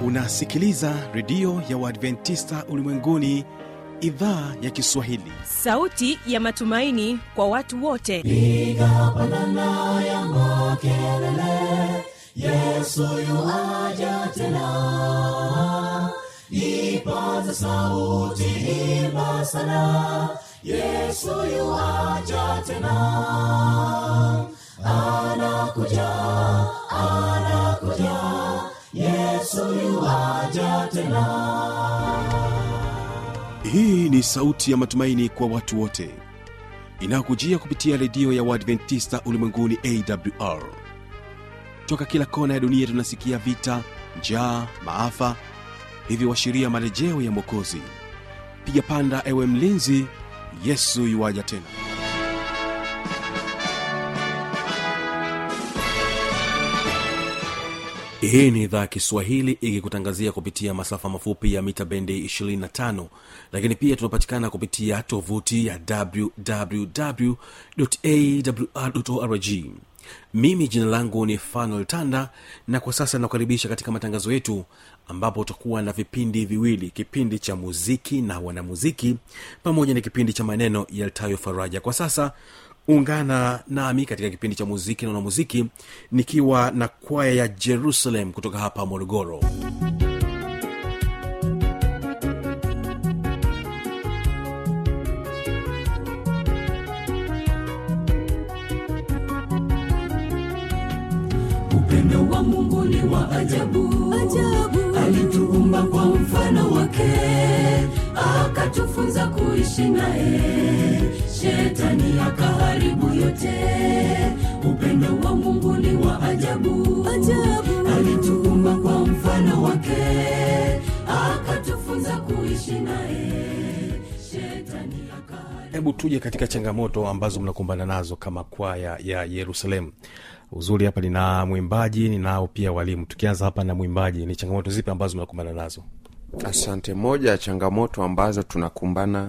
unasikiliza redio ya uadventista ulimwenguni idhaa ya kiswahili sauti ya matumaini kwa watu wote piga pandana ya makelele yesu yuaja tena ipaza sauti imba sana yesu yuaja tena anakuja anakuja yesu yuaja tena hii ni sauti ya matumaini kwa watu wote inayokujia kupitia redio ya uadventista ulimwenguni awr toka kila kona ya dunia tunasikia vita njaa maafa hivyo washiria marejeo ya mwokozi piga panda ewe mlinzi yesu yuwaja tena hii ni idhaa ya kiswahili ikikutangazia kupitia masafa mafupi ya mita bendi 25 lakini pia tunapatikana kupitia tovuti ya wwwawrorg mimi jina langu ni fanuel tanda na kwa sasa nakukaribisha katika matangazo yetu ambapo utakuwa na vipindi viwili kipindi cha muziki na wanamuziki pamoja na kipindi cha maneno yaltayo faraja kwa sasa ungana nami katika kipindi cha muziki na wanamuziki nikiwa na kwaya ya jerusalem kutoka hapa morogoro upendo wa mungu ni wa ajabu, ajabu. alituumba kwa mfano wake akatufunza kuishi naye shetani akaharibu yote upendo wa mungu ni wa ajabu, ajabu. alituumba kwa mfano wake akatufunza kuishi naye shetani akaharibu hebu tuje katika changamoto ambazo mnakumbana nazo kama kwaya ya yerusalemu uzuri hapa nina mwimbaji ninao pia walimu tukianza hapa na mwimbaji ni changamoto zipi ambazo mnakumbana nazo asante moja ya changamoto ambazo tunakumbana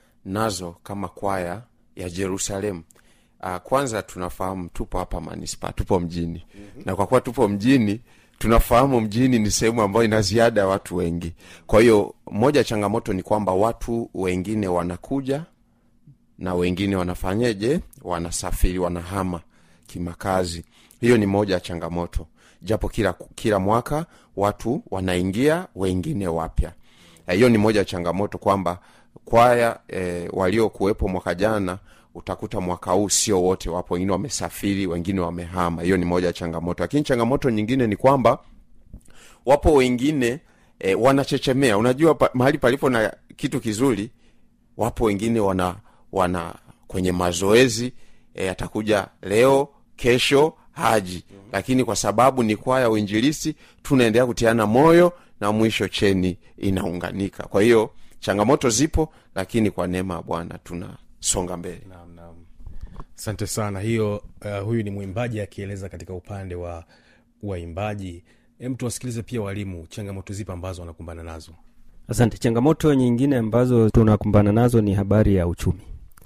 nazo kama kwaya ya jerusalemu uh, kwanza tunafahamu tupo hapa manispa tupo mjini mm-hmm. na kwa kuwa tupo mjini tunafahamu mjini ni sehemu ambayo ina ziada ya watu wengi kwa hiyo moja ya changamoto ni kwamba watu wengine wanakuja na wengine wanafanyeje wanasafiri wanahama kimakazi hiyo ni moja ya changamoto japo kila kila mwaka watu wanaingia wengine wapya Eh, hiyo ni moja ya changamoto kwamba kwaya e, waliokuwepo mwaka jana utakuta mwaka huu sio wote wapo wengine wamesafiri wengine wamehama hiyo ni moja ya changamoto lakini changamoto nyingine ni kwamba wapo wengine e, wanachechemea unajua pa, mahali palipo na kitu kizuri wapo wengine wana wana kwenye mazoezi e, atakuja leo kesho haji lakini kwa sababu ni kwaya uinjilisi tunaendelea kutiana moyo na mwisho cheni inaunganika kwa hiyo changamoto zipo lakini kwa neema ya bwana tunasonga mbele naam, naam. asante sana hiyo uh, huyu ni mwimbaji akieleza katika upande wa waimbaji hem tuwasikilize pia walimu changamoto zipi ambazo wanakumbana nazo asante changamoto nyingine ambazo tunakumbana nazo ni habari ya uchumi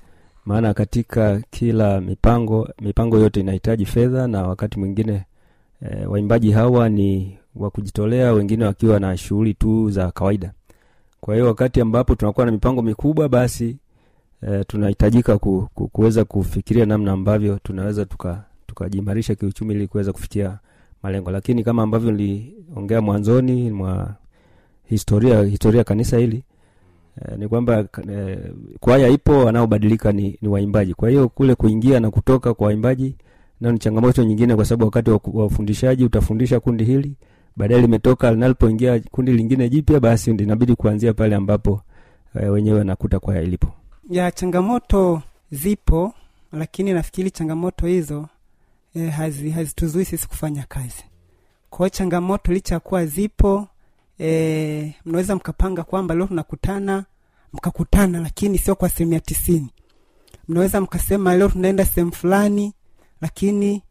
maana katika kila mipango mipango yote inahitaji fedha na wakati mwingine e, waimbaji hawa ni wa kujitolea wengine wakiwa na shughuli tu za kawaida kwa hiyo wakati ambapo tunakuwa na mipango mikubwa basi e, tunahitajika ku, ku, kuweza kufikiria namna ambavyo tunaweza tuka tukajiimarisha kiuchumi ili kuweza kufikia malengo lakini kama ambavyo niliongea mwanzoni mwa historia historia ya kanisa hili eh, ni kwamba eh, kwaya ipo wanaobadilika ni, ni waimbaji kwa hiyo kule kuingia na kutoka kwa waimbaji nayo ni changamoto nyingine kwa sababu wakati wa wa ufundishaji utafundisha kundi hili baadaye limetoka linalipoingia kundi lingine jipya basi inabidi kuanzia pale ambapo eh, wenyewe wanakuta kwaya ilipo ya changamoto zipo lakini nafikiri changamoto hizo e, hazi, hazituzui sisi kufanya kazi kwao changamoto licha ya kuwa zipo e, mnaweza mkapanga kwamba leo tunakutana mkakutana lakini sio kwa asilimia tisini mnaweza mkasema leo tunaenda sehemu fulani lakini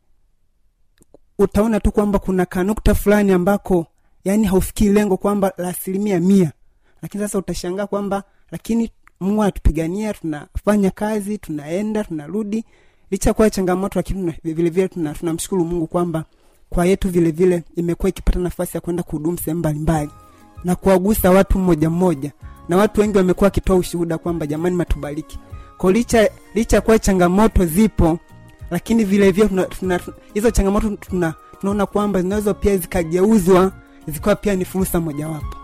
utaona tu kwamba kuna kanukta fulani ambako yani haufikii lengo kwamba la asilimia mia lakini sasa utashangaa kwamba lakini mungu anatupigania tunafanya kazi tunaenda tunarudi licha kuwa changamoto lakini tuna- vilevile tuna- tunamshukuru mungu kwamba kwa yetu vile vile imekuwa ikipata nafasi ya kwenda kuhudumu sehemu mbalimbali na kuwagusa watu mmoja mmoja na watu wengi wamekuwa wakitoa ushuhuda kwamba jamani matubariki kwa licha licha ya kuwa changamoto zipo lakini vile vile tuna- tuna- hizo changamoto tuna, tunaona kwamba zinaweza pia zikageuzwa zikawa pia ni fursa mojawapo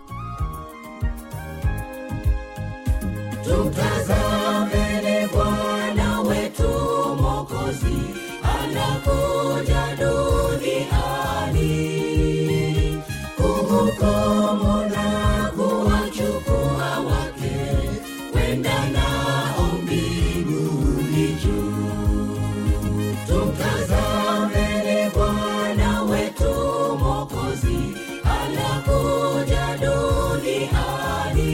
Tumtazameni Bwana wetu Mwokozi anakuja duniani kuhukumu na kuwachukua wake kwenda nao mbinguni juu. Tumtazameni Bwana wetu Mwokozi anakuja duniani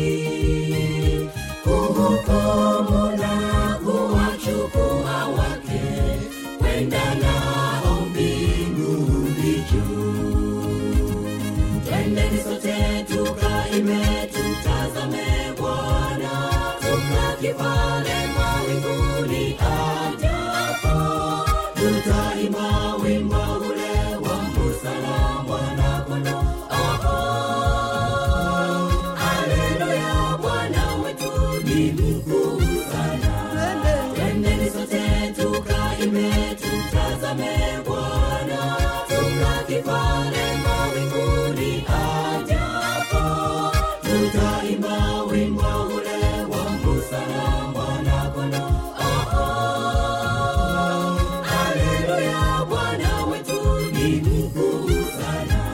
kuhukumu na kuwachukua wake kwenda nao mbinguni juu. Twendeni sote tukaime, tutazame Bwana, tukakipale mawinguni ajapo, tutaimba wimbo ule wa busara Bwana kondoo. Haleluya, Bwana wetu ni mkuu sana. Twendeni sote tukaime, tutazame Bwana, tukakipale mawinguni ajapo, tutaimba wimbo ule wa busara Bwana kondoo. Haleluya, Bwana wetu ni mkuu sana.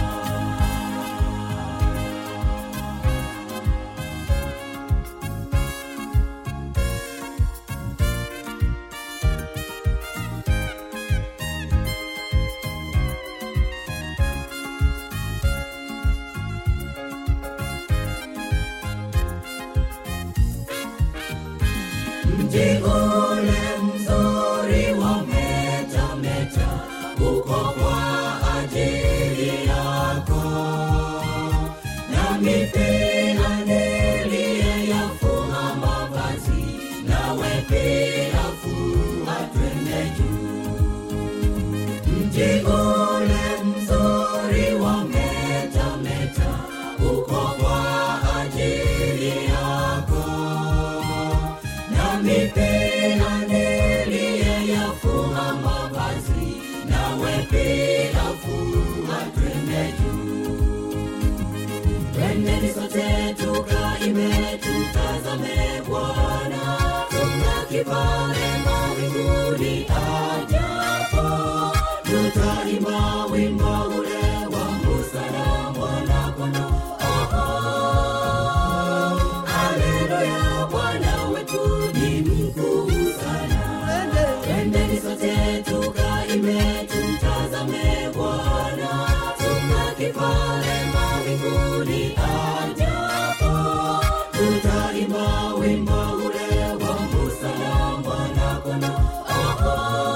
mji ule mzuri wa metameta uko kwa ajili yako nami pia niliyeyafua mavazi nawe pia fua twende juu mji ule mzuri wa metameta uko kwa ajili yako nami pia niliyeyafua mavazi nawe pia fua twende juu twendeni sote tukaime tutazame bwana tukakipale mawinguni ajapo tutaimba wimbo ule wa busara bwana kondoo Haleluya, Bwana wetu ni mkuu sana. Twendeni sote tukaime, tumtazame Bwana, tukakipale mawinguni ajapo, tutaimba wimbo ule wa busara Bwana kondoo.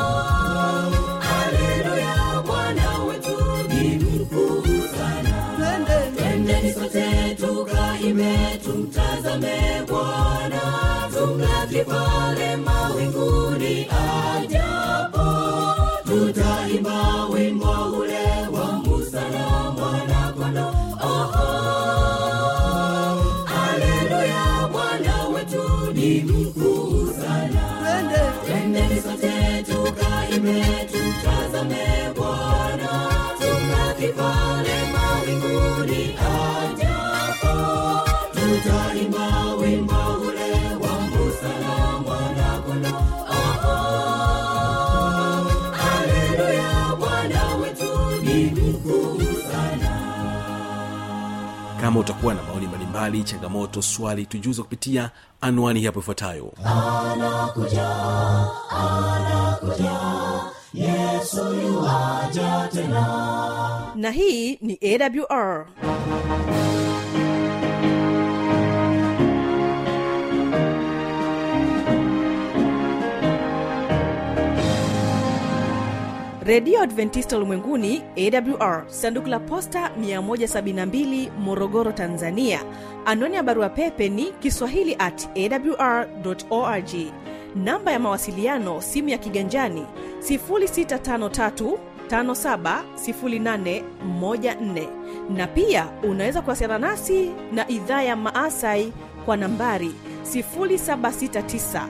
Haleluya, Bwana wetu ni mkuu sana. Twendeni sote tukaime, tumtazame Bwana, tumlaki mawinguni ajapo, tutaimba wimbo ule wa busara mwana kondoo. Oh, oh, haleluya, Bwana wetu ni mkuu sana. Twendeni sote tukaime, tumtazame Bwana, tumlaki pale mawinguni ajapo, tutaimba wimbo ule wa busara mwana kondoo. Oh, oh, haleluya, Bwana wetu ni mkuu sana. kama utakuwa na maoni mbalimbali changamoto swali tujuze kupitia anwani hapo ifuatayo na hii ni awr redio adventista ulimwenguni awr sanduku la posta 172 morogoro tanzania anwani ya barua pepe ni kiswahili at awr org namba ya mawasiliano simu ya kiganjani 653 570814 na pia unaweza kuwasiliana nasi na idhaa ya maasai kwa nambari 769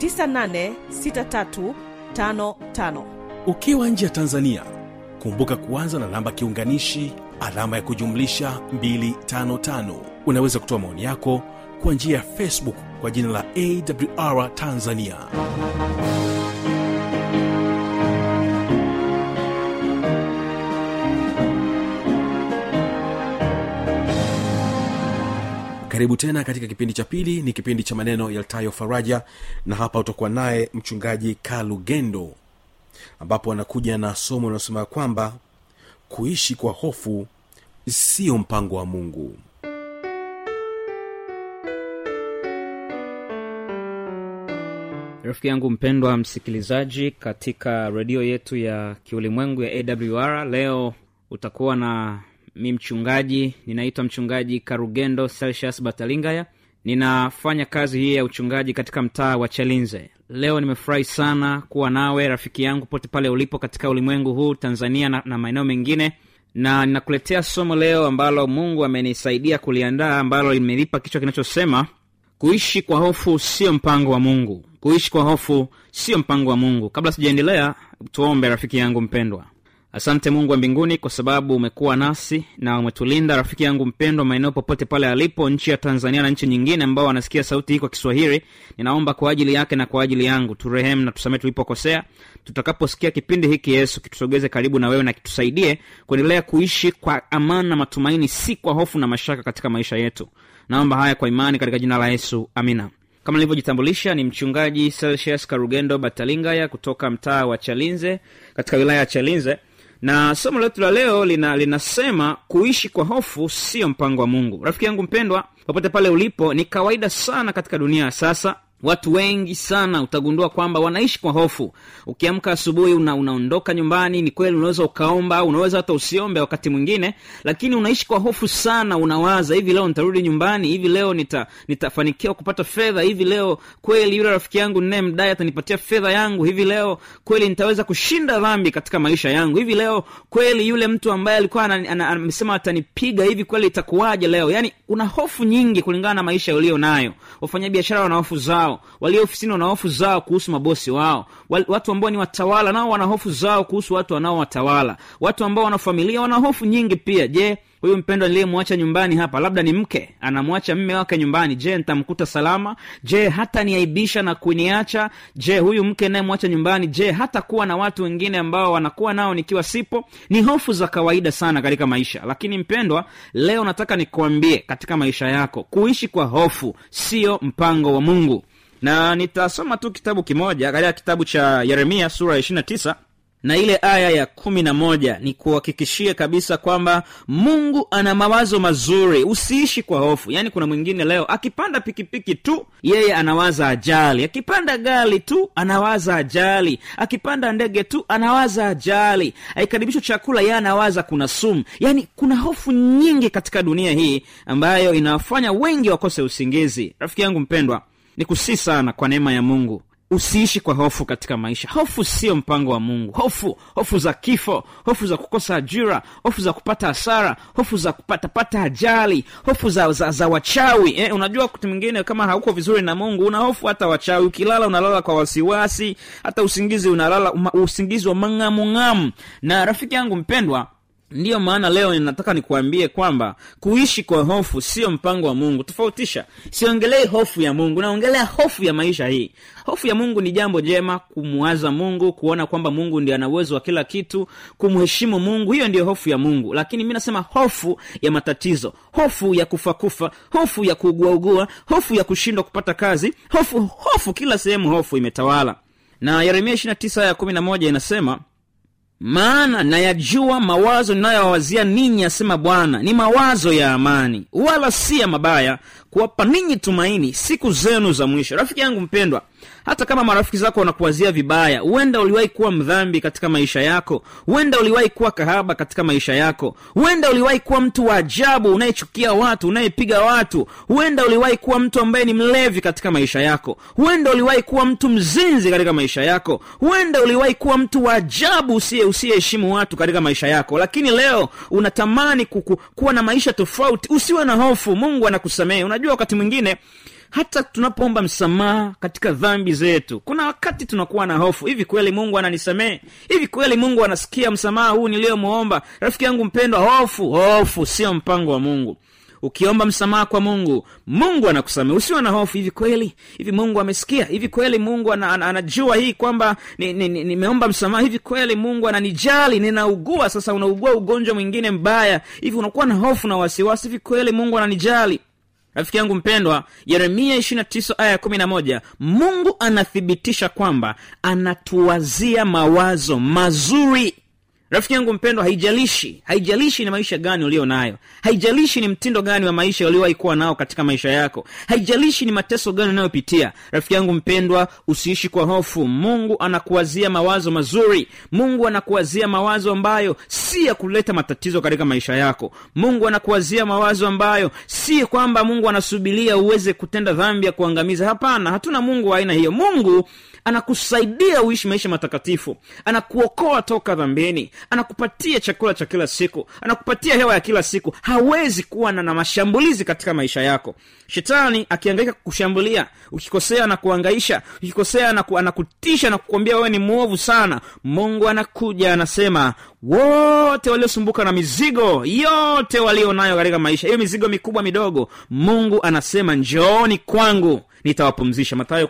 986355 ukiwa nje ya tanzania kumbuka kuanza na namba kiunganishi alama ya kujumlisha 255 unaweza kutoa maoni yako kwa njia ya facebook kwa jina la awr tanzania karibu tena katika kipindi cha pili ni kipindi cha maneno yaltayo faraja na hapa utakuwa naye mchungaji kalugendo ambapo anakuja na somo linalosema kwamba kuishi kwa hofu sio mpango wa mungu rafiki yangu mpendwa msikilizaji katika redio yetu ya kiulimwengu ya awr leo utakuwa na mi mchungaji ninaitwa mchungaji karugendo celsius batalingaya ninafanya kazi hii ya uchungaji katika mtaa wa chalinze leo nimefurahi sana kuwa nawe rafiki yangu pote pale ulipo katika ulimwengu huu tanzania na, na maeneo mengine na ninakuletea somo leo ambalo mungu amenisaidia kuliandaa ambalo limelipa kichwa kinachosema kuishi kwa hofu sio mpango wa mungu kuishi kwa hofu sio mpango wa mungu kabla sijaendelea tuombe rafiki yangu mpendwa asante mungu wa mbinguni kwa sababu umekuwa nasi na umetulinda rafiki yangu mpendwa maeneo popote pale alipo nchi ya tanzania na nchi nyingine ambao wanasikia sauti hii kwa kiswahili ninaomba kwa ajili yake na kwa ajili yangu turehemu na tusamee tulipokosea tutakaposikia kipindi hiki yesu kitusogeze karibu na wewe na kitusaidie kuendelea kuishi kwa amani na matumaini si kwa hofu na mashaka katika maisha yetu naomba haya kwa imani katika jina la yesu amina kama nilivyojitambulisha ni mchungaji celsius karugendo batalingaya kutoka mtaa wa chalinze katika wilaya ya chalinze na somo letu la leo lina, linasema kuishi kwa hofu sio mpango wa mungu rafiki yangu mpendwa popote pale ulipo ni kawaida sana katika dunia ya sasa watu wengi sana utagundua kwamba wanaishi kwa hofu ukiamka asubuhi una, unaondoka nyumbani ni kweli unaweza ukaomba unaweza hata usiombe wakati mwingine lakini unaishi kwa hofu sana unawaza hivi leo nitarudi nyumbani hivi leo nita, nitafanikiwa kupata fedha hivi leo kweli yule rafiki yangu ninayemdai atanipatia fedha yangu hivi leo kweli nitaweza kushinda dhambi katika maisha yangu hivi leo kweli yule mtu ambaye alikuwa amesema atanipiga hivi kweli itakuwaje leo yaani una hofu nyingi kulingana na maisha ulio nayo wafanyabiashara wana hofu zao walio ofisini wana hofu zao kuhusu mabosi wao Wal, watu ambao ni watawala nao wana hofu zao kuhusu watu wanaowatawala watu ambao wana familia wana hofu nyingi pia je huyu mpendwa niliyemwacha nyumbani hapa labda ni mke anamwacha mme wake nyumbani je nitamkuta salama je hata niaibisha na kuniacha je huyu mke nayemwacha nyumbani je hata kuwa na watu wengine ambao wanakuwa nao nikiwa sipo ni hofu za kawaida sana katika maisha lakini mpendwa leo nataka nikuambie katika maisha yako kuishi kwa hofu sio mpango wa mungu na nitasoma tu kitabu kimoja katika kitabu cha yeremia sura ya ishirina tisa na ile aya ya kumi na moja ni kuhakikishie kabisa kwamba mungu ana mawazo mazuri usiishi kwa hofu yaani kuna mwingine leo akipanda pikipiki tu yeye anawaza ajali akipanda gari tu anawaza ajali akipanda ndege tu anawaza ajali aikaribishwa chakula yeye anawaza kuna sumu yaani kuna hofu nyingi katika dunia hii ambayo inawafanya wengi wakose usingizi rafiki yangu mpendwa ni kusii sana kwa neema ya mungu usiishi kwa hofu katika maisha hofu sio mpango wa mungu hofu hofu za kifo hofu za kukosa ajira hofu za kupata hasara hofu za kupatapata ajali hofu za, za, za wachawi eh, unajua wakati mwingine kama hauko vizuri na mungu una hofu hata wachawi ukilala unalala kwa wasiwasi hata usingizi unalala uma, usingizi wa mang'amung'amu na rafiki yangu mpendwa ndiyo maana leo ninataka nikuambie kwamba kuishi kwa hofu sio mpango wa mungu tofautisha siongelei hofu ya mungu naongelea hofu ya maisha hii hofu ya mungu ni jambo jema kumwaza mungu kuona kwamba mungu ndi ana uwezo wa kila kitu kumheshimu mungu hiyo ndiyo hofu ya mungu lakini mi nasema hofu ya matatizo hofu ya kufa kufa hofu ya kuuguaugua hofu ya kushindwa kupata kazi hofu hofu kila sehemu hofu imetawala na yeremia 29 ya 11 inasema maana nayajua mawazo ninayowawazia ninyi asema bwana ni mawazo ya amani wala si ya mabaya kuwapa ninyi tumaini siku zenu za mwisho rafiki yangu mpendwa hata kama marafiki zako wanakuwazia vibaya huenda uliwahi kuwa mdhambi katika maisha yako huenda uliwahi kuwa kahaba katika maisha yako huenda uliwahi kuwa mtu wa ajabu unayechukia watu unayepiga watu huenda uliwahi kuwa mtu ambaye ni mlevi katika maisha yako huenda uliwahi kuwa mtu mzinzi katika maisha yako huenda uliwahi kuwa mtu wa ajabu usiye usiyeheshimu watu katika maisha yako lakini leo unatamani kuku, kuwa na maisha tofauti usiwe na hofu mungu anakusamehe unajua wakati mwingine hata tunapoomba msamaha katika dhambi zetu kuna wakati tunakuwa na hofu hivi kweli mungu ananisamehe hivi kweli mungu anasikia msamaha huu niliyomwomba rafiki yangu mpendwa hofu hofu sio mpango wa mungu ukiomba msamaha kwa mungu mungu anakusamehe usiwe na hofu hivi kweli hivi mungu amesikia hivi kweli mungu ana, ana, anajua hii kwamba nimeomba ni, ni, nimeomba msamaha hivi kweli mungu ananijali ninaugua sasa unaugua ugonjwa mwingine mbaya hivi unakuwa na hofu na wasiwasi hivi kweli mungu ananijali rafiki yangu mpendwa yeremia 29 aya 11 mungu anathibitisha kwamba anatuwazia mawazo mazuri rafiki yangu mpendwa haijalishi haijalishi ni maisha gani ulio nayo haijalishi ni mtindo gani wa maisha uliowahi kuwa nao katika maisha yako haijalishi ni mateso gani unayopitia rafiki yangu mpendwa usiishi kwa hofu mungu anakuwazia mawazo mazuri mungu anakuwazia mawazo ambayo si ya kuleta matatizo katika maisha yako mungu anakuwazia mawazo ambayo si kwamba mungu anasubiria uweze kutenda dhambi ya kuangamiza hapana hatuna mungu wa aina hiyo mungu anakusaidia uishi maisha matakatifu anakuokoa toka dhambini anakupatia chakula cha kila siku anakupatia hewa ya kila siku hawezi kuwa na, na mashambulizi katika maisha yako shetani akiangaika kukushambulia ukikosea na kuangaisha ukikosea anaku, anakutisha na kukwambia wewe ni mwovu sana mungu anakuja anasema wote waliosumbuka na mizigo yote walio nayo katika maisha hiyo mizigo mikubwa midogo mungu anasema njooni kwangu nitawapumzisha matayo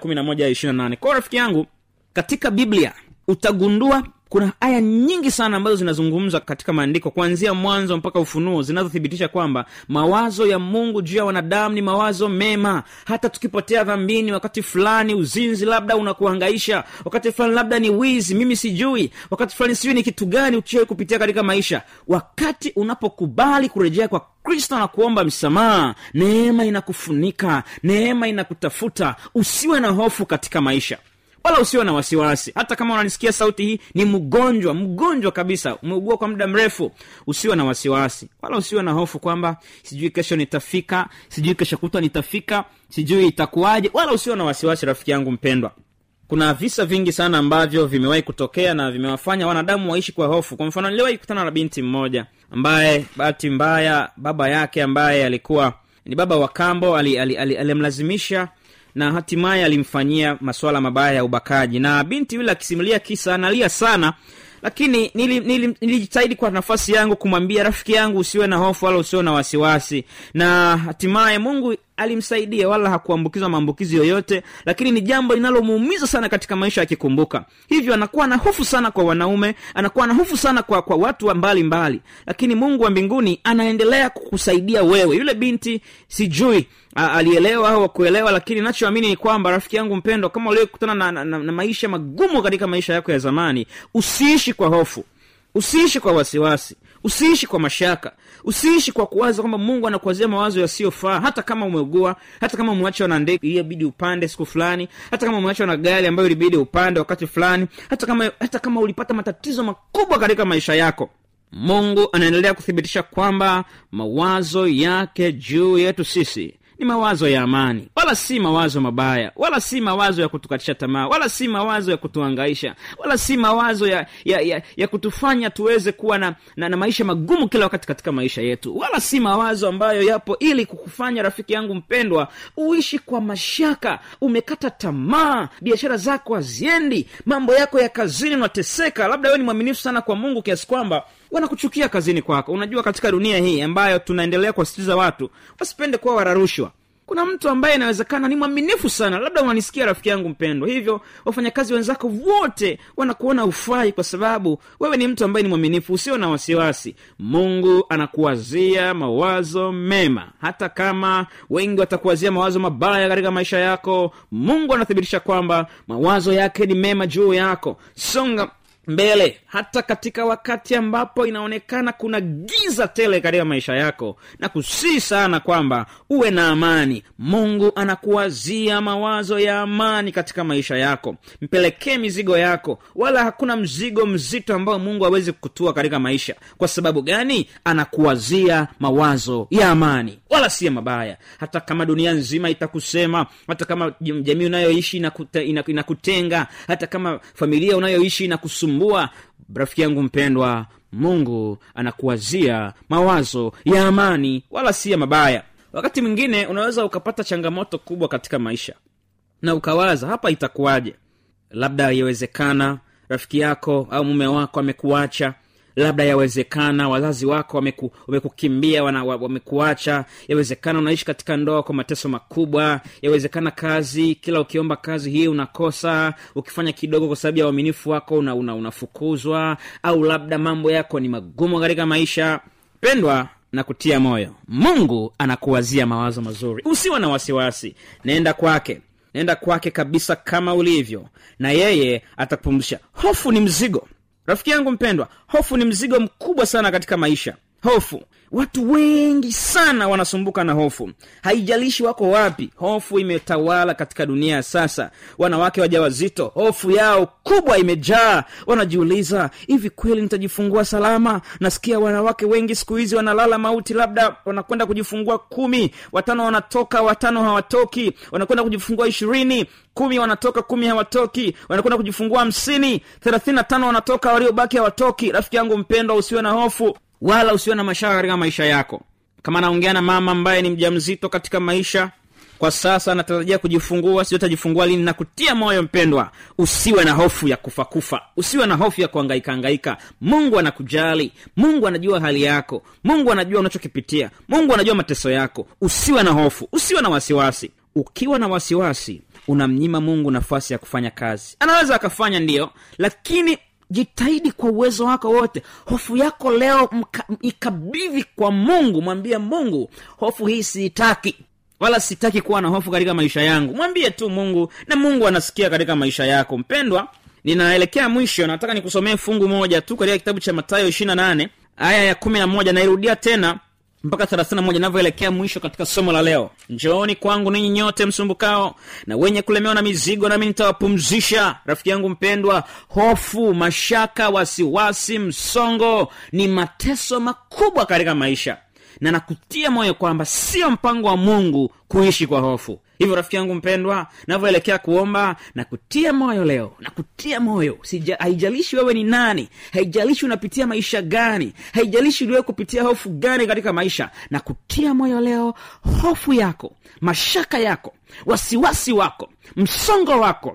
11 kwao rafiki yangu katika biblia utagundua kuna aya nyingi sana ambazo zinazungumza katika maandiko kuanzia mwanzo mpaka ufunuo zinazothibitisha kwamba mawazo ya mungu juu ya wanadamu ni mawazo mema hata tukipotea dhambini wakati fulani uzinzi labda unakuhangaisha wakati fulani labda ni wizi mimi sijui wakati fulani sijui ni kitu gani ukiwai kupitia katika maisha wakati unapokubali kurejea kwa kristo na kuomba msamaha neema inakufunika neema inakutafuta usiwe na hofu katika maisha wala usiwe na wasiwasi hata kama unanisikia sauti hii ni mgonjwa mgonjwa kabisa umeugua kwa muda mrefu usiwe na wasiwasi wala usiwe na hofu kwamba sijui kesho nitafika sijui kesho kutwa nitafika sijui itakuwaje wala usiwe na wasiwasi rafiki yangu mpendwa kuna visa vingi sana ambavyo vimewahi kutokea na vimewafanya wanadamu waishi kwa hofu kwa mfano niliwahi kukutana na binti mmoja ambaye bahati mbaya baba yake ambaye alikuwa ni baba wa kambo alimlazimisha ali, ali, ali na hatimaye alimfanyia masuala mabaya ya ubakaji na binti yule akisimulia kisa analia sana lakini nilijitahidi nili, nili kwa nafasi yangu kumwambia rafiki yangu usiwe na hofu wala usiwe na wasiwasi na hatimaye mungu alimsaidia wala hakuambukizwa maambukizi yoyote lakini ni jambo linalomuumiza sana katika maisha akikumbuka hivyo anakuwa na hofu sana kwa wanaume anakuwa na hofu sana kwa, kwa watu wa mbali mbali lakini mungu wa mbinguni anaendelea kukusaidia wewe yule binti sijui a, alielewa au akuelewa lakini nachoamini ni kwamba rafiki yangu mpendwa kama uliokutana na, na, na, na maisha magumu katika maisha yako ya zamani usiishi kwa hofu usiishi kwa wasiwasi usiishi kwa mashaka usiishi kwa kuwaza kwamba mungu anakuwazia mawazo yasiyofaa hata kama umeugua hata kama umeachwa na ndege iliyobidi upande siku fulani hata kama umeachwa na gari ambayo ilibidi upande wakati fulani hata kama hata kama ulipata matatizo makubwa katika maisha yako mungu anaendelea kuthibitisha kwamba mawazo yake juu yetu sisi ni mawazo ya amani wala si mawazo mabaya wala si mawazo ya kutukatisha tamaa wala si mawazo ya kutuangaisha wala si mawazo ya, ya, ya, ya kutufanya tuweze kuwa na, na, na maisha magumu kila wakati katika maisha yetu wala si mawazo ambayo yapo ili kukufanya rafiki yangu mpendwa uishi kwa mashaka umekata tamaa biashara zako haziendi mambo yako ya kazini unateseka labda wewe ni mwaminifu sana kwa mungu kiasi kwamba wanakuchukia kazini kwako unajua katika dunia hii ambayo tunaendelea kuwasitiza watu wasipende kuwa wararushwa kuna mtu ambaye inawezekana ni mwaminifu sana labda unanisikia rafiki yangu mpendwa hivyo wafanyakazi wenzako wote wanakuona ufai kwa sababu wewe ni mtu ambaye ni mwaminifu usio na wasiwasi mungu anakuwazia mawazo mema hata kama wengi watakuwazia mawazo mabaya katika maisha yako mungu anathibitisha kwamba mawazo yake ni mema juu yako songa mbele hata katika wakati ambapo inaonekana kuna giza tele katika maisha yako na kusii sana kwamba uwe na amani mungu anakuwazia mawazo ya amani katika maisha yako mpelekee mizigo yako wala hakuna mzigo mzito ambao mungu hawezi kutua katika maisha kwa sababu gani anakuwazia mawazo ya amani wala si ya mabaya hata kama dunia nzima itakusema hata kama jamii unayoishi inakutenga ina, ina hata kama familia unayoishi inakusumbua rafiki yangu mpendwa mungu anakuwazia mawazo ya amani wala si ya mabaya wakati mwingine unaweza ukapata changamoto kubwa katika maisha na ukawaza hapa itakuwaje labda yawezekana rafiki yako au mume wako amekuacha labda yawezekana wazazi wako wameku, wamekukimbia wana, wamekuacha yawezekana unaishi katika ndoa kwa mateso makubwa yawezekana kazi kila ukiomba kazi hii unakosa ukifanya kidogo kwa sababu ya uaminifu wako una, una, unafukuzwa au labda mambo yako ni magumu katika maisha pendwa na kutia moyo mungu anakuwazia mawazo mazuri usiwe na wasiwasi naenda kwake naenda kwake kabisa kama ulivyo na yeye atakupumzisha hofu ni mzigo rafiki yangu mpendwa hofu ni mzigo mkubwa sana katika maisha hofu watu wengi sana wanasumbuka na hofu haijalishi wako wapi hofu imetawala katika dunia ya sasa wanawake wajawazito hofu yao kubwa imejaa wanajiuliza hivi kweli nitajifungua salama nasikia wanawake wengi siku hizi wanalala mauti labda wanakwenda kujifungua kumi watano wanatoka watano hawatoki wanakwenda kujifungua ishirini kumi wanatoka kumi hawatoki wanakwenda kujifungua hamsini thelathini na tano wanatoka waliobaki hawatoki rafiki yangu mpendwa usiwe na hofu wala usiwe na mashaka katika maisha yako kama naongea na mama ambaye ni mja mzito katika maisha kwa sasa anatarajia kujifungua sio tajifungua lini na kutia moyo mpendwa usiwe na hofu ya kufa kufa usiwe na hofu ya kuangaika angaika mungu anakujali mungu anajua hali yako mungu anajua unachokipitia mungu anajua mateso yako usiwe na hofu usiwe na wasiwasi ukiwa na wasiwasi unamnyima mungu nafasi ya kufanya kazi anaweza akafanya ndiyo lakini jitahidi kwa uwezo wako wote hofu yako leo mka, ikabidhi kwa mungu mwambie mungu hofu hii siitaki wala sitaki kuwa na hofu katika maisha yangu mwambie tu mungu na mungu anasikia katika maisha yako mpendwa ninaelekea mwisho nataka nikusomee fungu moja tu katika kitabu cha matayo ishirina nane aya ya kumi na moja nairudia tena mpaka thelathini moja inavyoelekea mwisho katika somo la leo njooni kwangu ninyi nyote msumbukao na wenye kulemewa na mizigo nami nitawapumzisha rafiki yangu mpendwa hofu mashaka wasiwasi msongo ni mateso makubwa katika maisha na nakutia moyo kwamba sio mpango wa mungu kuishi kwa hofu hivyo rafiki yangu mpendwa navyoelekea kuomba na kutia moyo leo na kutia moyo Sija, haijalishi wewe ni nani haijalishi unapitia maisha gani haijalishi uliwe kupitia hofu gani katika maisha na kutia moyo leo hofu yako mashaka yako wasiwasi wako msongo wako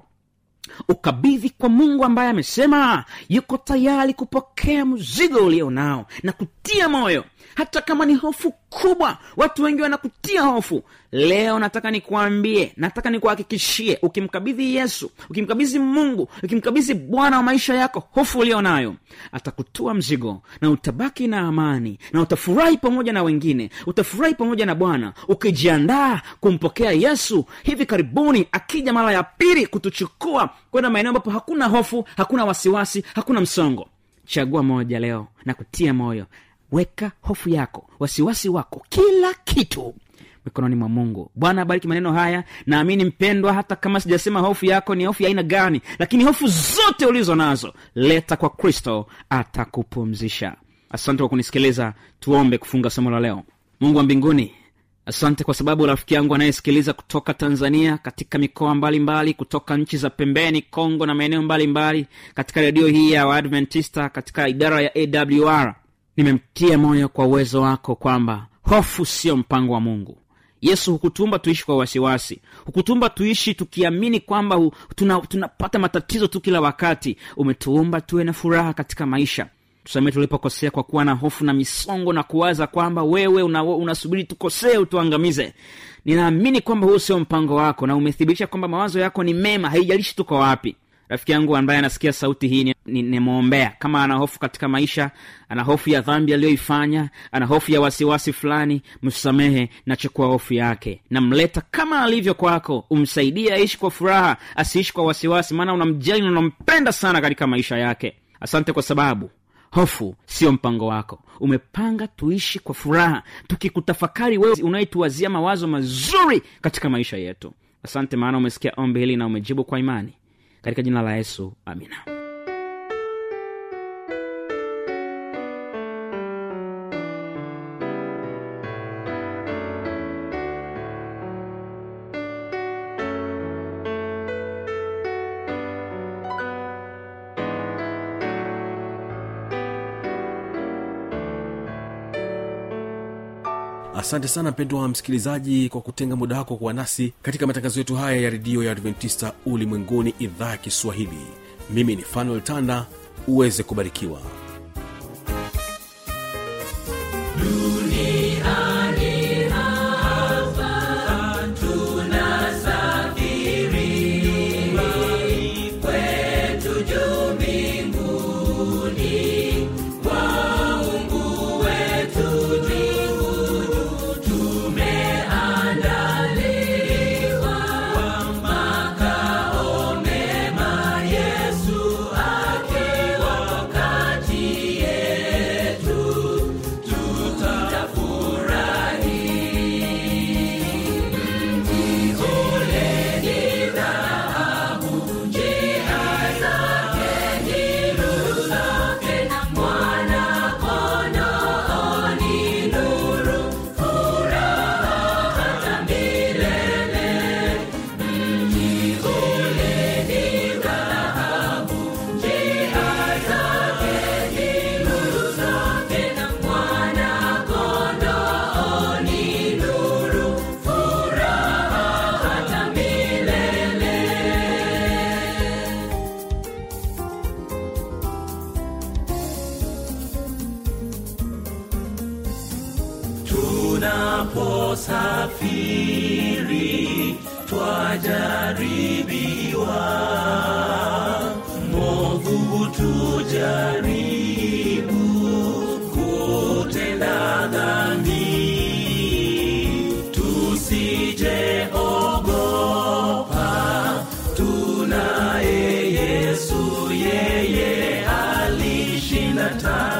ukabidhi kwa mungu ambaye amesema yuko tayari kupokea mzigo ulio nao na kutia moyo hata kama ni hofu kubwa watu wengi wanakutia hofu leo nataka nikuambie nataka nikuhakikishie ukimkabidhi yesu ukimkabidhi mungu ukimkabidhi bwana wa maisha yako hofu ulio nayo atakutua mzigo na utabaki na amani na utafurahi pamoja na wengine utafurahi pamoja na bwana ukijiandaa kumpokea yesu hivi karibuni akija mara ya pili kutuchukua kwenda maeneo ambapo hakuna hofu hakuna wasiwasi hakuna msongo chagua moja leo na kutia moyo weka hofu yako wasiwasi wako kila kitu mikononi mwa mungu bwana abariki maneno haya naamini mpendwa hata kama sijasema hofu yako ni hofu ya aina gani lakini hofu zote ulizo nazo leta kwa kristo atakupumzisha asante kwa kunisikiliza tuombe kufunga somo la leo mungu wa mbinguni asante kwa sababu rafiki yangu anayesikiliza kutoka tanzania katika mikoa mbalimbali mbali, kutoka nchi za pembeni kongo na maeneo mbalimbali katika redio hii ya waadventista katika idara ya awr nimemtia moyo kwa uwezo wako kwamba hofu sio mpango wa mungu yesu hukutumba tuishi kwa wasiwasi hukutumba tuishi tukiamini kwamba hu- tuna- tunapata tuna matatizo tu kila wakati umetuumba tuwe na furaha katika maisha tusamee tulipokosea kwa kuwa na hofu na misongo na kuwaza kwamba wewe una- unasubiri una tukosee utuangamize ninaamini kwamba huu sio mpango wako na umethibitisha kwamba mawazo yako ni mema haijalishi tuko wapi rafiki yangu ambaye anasikia sauti hii nimwombea ni, ni kama ana hofu katika maisha ana hofu ya dhambi aliyoifanya ana hofu ya wasiwasi fulani msamehe nachukua hofu yake namleta kama alivyo kwako umsaidie aishi kwa furaha asiishi kwa wasiwasi maana unamjali na unampenda sana katika maisha yake asante kwa sababu hofu sio mpango wako umepanga tuishi kwa furaha tukikutafakari wewe unayetuwazia mawazo mazuri katika maisha yetu asante maana umesikia ombi hili na umejibu kwa imani katika jina la yesu amina asante sana mpendwa wa msikilizaji kwa kutenga muda wako kuwa nasi katika matangazo yetu haya ya redio ya adventista ulimwenguni idhaa ya kiswahili mimi ni fanuel tanda uweze kubarikiwa tunaposafiri twajaribiwa movu tujaribu kutenda dhambi tusijeogopa tunaye yesu yeye alishinda taa